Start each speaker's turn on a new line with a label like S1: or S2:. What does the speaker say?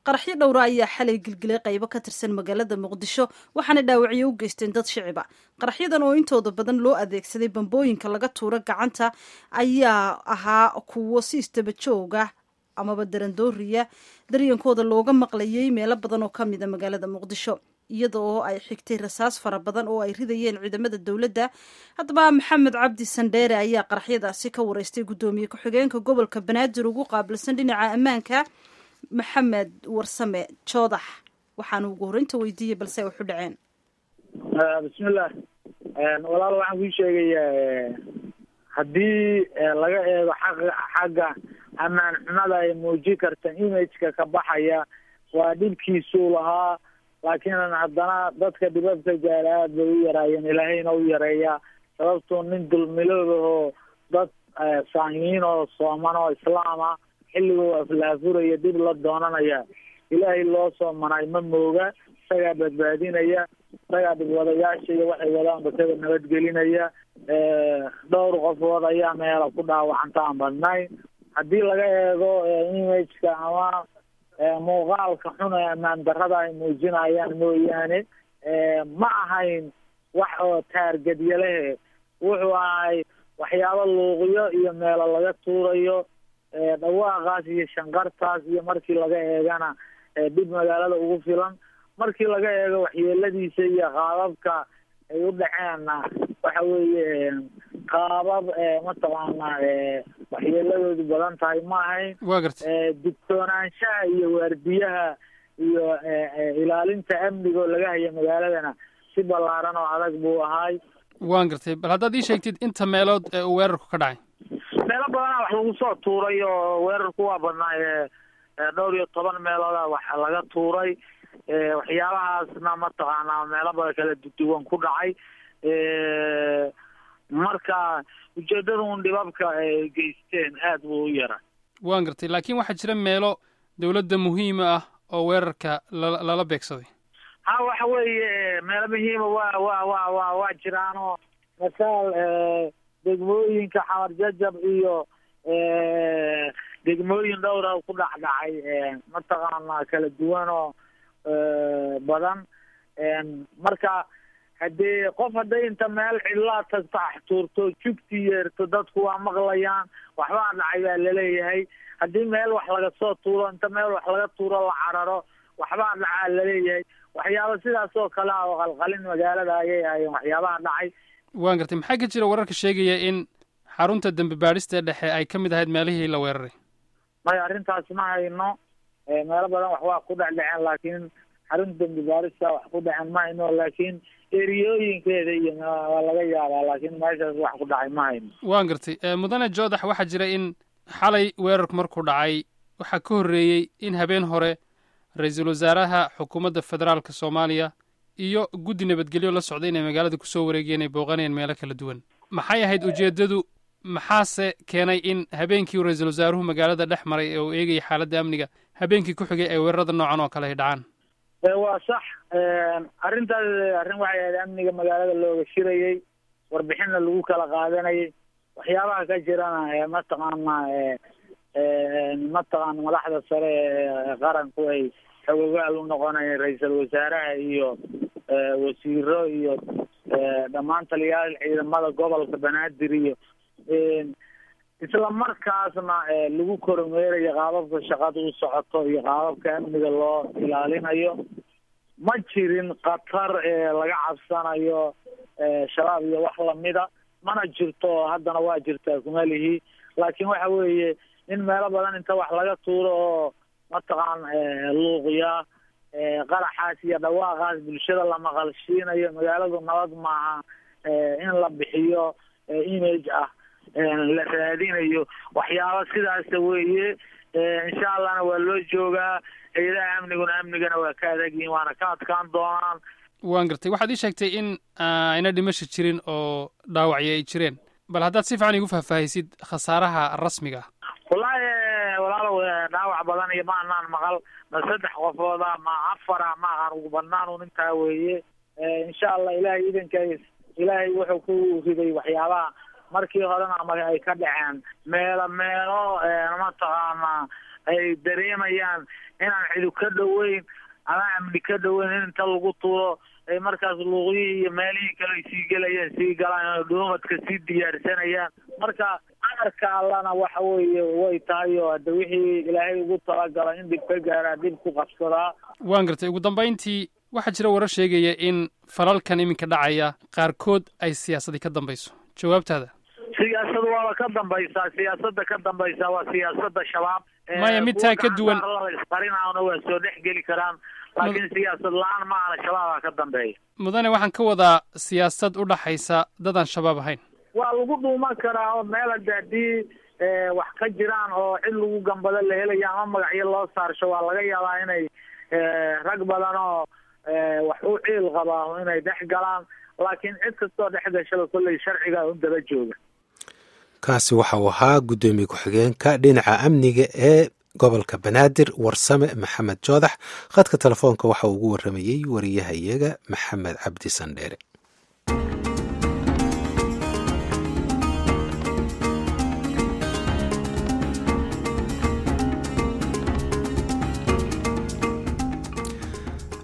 S1: qaraxyo dhowra ayaa xalay gilgilay qaybo ka tirsan magaalada muqdisho waxaana dhaawacyo u geysteen dad shiciba qaraxyadan oo intooda badan loo adeegsaday bambooyinka laga tuuro gacanta ayaa ahaa kuwo si isdaba jooga amaba darandooriya daryankooda looga maqlayay meelo badan oo ka mida magaalada muqdisho iyada oo ay xigtay rasaas fara badan oo ay ridayeen ciidamada dowladda haddaba maxamed cabdi sandheere ayaa qaraxyadaasi ka wareystay guddoomiye ku-xigeenka gobolka banaadir ugu qaabilsan dhinaca ammaanka maxamed warsame joodax waxaana ugu horreynta weydiiyey balse ay waxu dhaceen
S2: bismillah walaal waxaan kuu sheegayaa haddii laga eego xaq xagga ammaan xumada ay muujin karta imageka ka baxaya waa dhibkiisuu lahaa laakiin haddana dadka dhibabka gaara aad bay u yaraayeen ilaahayna u yareeyaa sababtuu nin dulmiloodahoo dad saanyiin oo sooman oo islaama xilliguu aflaafuraya dib la doonanaya ilaahay loo soomanay ma mooga isagaa badbaadinaya isagaa dhibwadayaasha iyo waxay wadaan bakada nabadgelinaya dhowr qofood ayaa meela ku dhaawacanta aan badnayn haddii laga eego imageka ama muuqaalka xun ee ammaan darrada ay muujinayaan mooyaane ma ahayn wax oo taargedyalehe wuxuu ahay waxyaabo luuqyo iyo meelo laga tuurayo dhawaaqaas iyo shanqartaas iyo markii laga eegana dhib magaalada ugu filan markii laga eego waxyeeladiisa iyo qaababka ay u dhaceenna waxa weeye qaabab mataqaana waxyeeladoodu badan tahay ma ahayn
S3: waa gartay
S2: digtoonaanshaha iyo waardiyaha iyo ilaalinta amnigoo laga haya magaaladana si ballaaran oo adag buu ahaay
S3: waan gartay bal haddaad ii sheegtid inta meelood ee uu weerarku ka dhacay
S2: meelo badana wax lagu soo tuuray oo weerarku waa badnaa dhowr iyo toban meelooda wax laga tuuray waxyaabahaasna mataqaanaa meelo bada kala duwan ku dhacay marka ujeedada un dhibabka ay geysteen aad buu u yara
S3: waan gartay laakiin waxaa jira meelo dowladda muhiima ah oo weerarka lala lala beegsaday
S2: ha waxa weeye meelo muhiima waa wa wa wa waa jiraanoo masaal degmooyinka xamar jajab iyo degmooyin dhowra ku dhacdhacay mataqaana kala duwan oo badan marka haddii qof hadday inta meel cidlaa tagto axtuurto jugti yeerto dadku waa maqlayaan waxbaa dhacay baa laleeyahay haddii meel wax laga soo tuuro inta meel wax laga tuuro la cararo waxbaa dhacaa laleeyahay waxyaaba sidaas oo kale ah oo qalqalin magaalada ayay ahayeen waxyaabaha dhacay
S3: waan gartay maxaa ka jira wararka sheegaya in xarunta dembi baadhista dhexe ay ka mid ahayd meelihii la weeraray
S2: maya arrintaas ma hayno meelo badan wax waa ku dhecdheceen laakiin xarunta dembi baadhista wax ku dhaceen ma hayno laakiin eriyooyinkeeda iyo waa laga yaabaa laakiin meeshaas wax ku dhacay ma hayno
S3: waan gartay mudane joodax waxaa jira in xalay weerarku markuu dhacay waxaa ka horreeyey in habeen hore ra-iisul wasaaraha xukuumadda federaalka soomaaliya iyo guddi nabadgelyo la socday inay magaalada kusoo wareegeen ay booqanayeen meelo kala duwan maxay ahayd ujeeddadu maxaase keenay in habeenkii uu ra-iisul wasaaruhu magaalada dhex maray ee uu eegayay xaaladda amniga habeenkii ku xigay ay weerarada noocan oo kale ay dhacaan
S2: waa sax arrintaas arrin waxay ahayd amniga magaalada looga shirayey warbixinna lagu kala qaadanayay waxyaabaha ka jirana mataqaana mataqaana madaxda sare ee qaranku ay xogogaal u noqonayeen ra-iisul wasaaraha iyo wasiiro iyo dhammaan taliyayaal ciidamada gobolka banaadir iyo isla markaasna lagu kormeerayo qaababka shaqada u socoto iyo qaababka amniga loo ilaalinayo ma jirin khatar laga cabsanayo shabaab iyo wax lamida mana jirto haddana waa jirtaa kumalihi laakiin waxa weeye in meelo badan inta wax laga tuuro oo mataqaan luuqya qaraxaas iyo dhawaaqaas bulshada la maqalsiinayo magaaladu nabad maaha in la bixiyo image ah la raadinayo waxyaaba sidaasa weeye insha allahna waa loo joogaa ciidaha amniguna amnigana waa ka adagyihin waana ka adkaan doonaan
S3: waan gartay waxaad ii sheegtay in ayna dhimasha jirin oo dhaawacyo ay jireen bal haddaad si fiican igu faahfaahisid khasaaraha rasmiga ah
S2: wallaahi walaalow dhaawac badan iyo ma anaan maqal ma saddex qofooda ma afara ma aqaan ugu badnaan un intaa weeye insha allah ilaahay idankays ilaahay wuxuu ku riday waxyaabaha markii horena ama ay ka dhaceen meelo meelo mataqaana ay dareemayaan inaan cidu ka dhoweyn ama amni ka dhoweyn in inta lagu tuuro ay markaas luuqyihii iyo meelihii kale ay sii gelayaan sii galaan dhuumadka sii diyaarsanayaan marka amarka allana waxa weeye way tahay oo hadda wixii ilaahay ugu talagalay in dhib ka gaaraa dhib ku qabsadaa
S3: waan gartay ugu dambayntii waxaa jira warar sheegaya in falalkan iminka dhacaya qaarkood ay siyaasadii ka dambayso jawaabtaada
S2: siyaasada waaba ka dambaysaa siyaasada ka dambaysaa waa siyaasada shabaab
S3: maya mid taa ka duwan
S2: isqarinaana waa soo dhex geli karaan laakiin siyaasad la-aan ma ahna shabaabaa ka dambeeya
S3: mudane waxaan ka wadaa siyaasad u dhaxaysa dadaan shabaab ahayn
S2: waa lagu dhuuman karaa oo meel hadda haddii wax ka jiraan oo cid lagu gambado la helaya ama magacyo loo saarsho waa laga yaabaa inay rag badan oo wax u ciil qabaa inay dhex galaan laakiin cid kastoo dhex gashaba kolley sharciga un daba jooga
S4: kaasi waxa uu ahaa guddoomiye ku-xigeenka dhinaca amniga ee gobolka banaadir warsame maxamed joodax khadka telefoonka waxa uu ugu warramayey wariyaha iyaga maxamed cabdi sandheere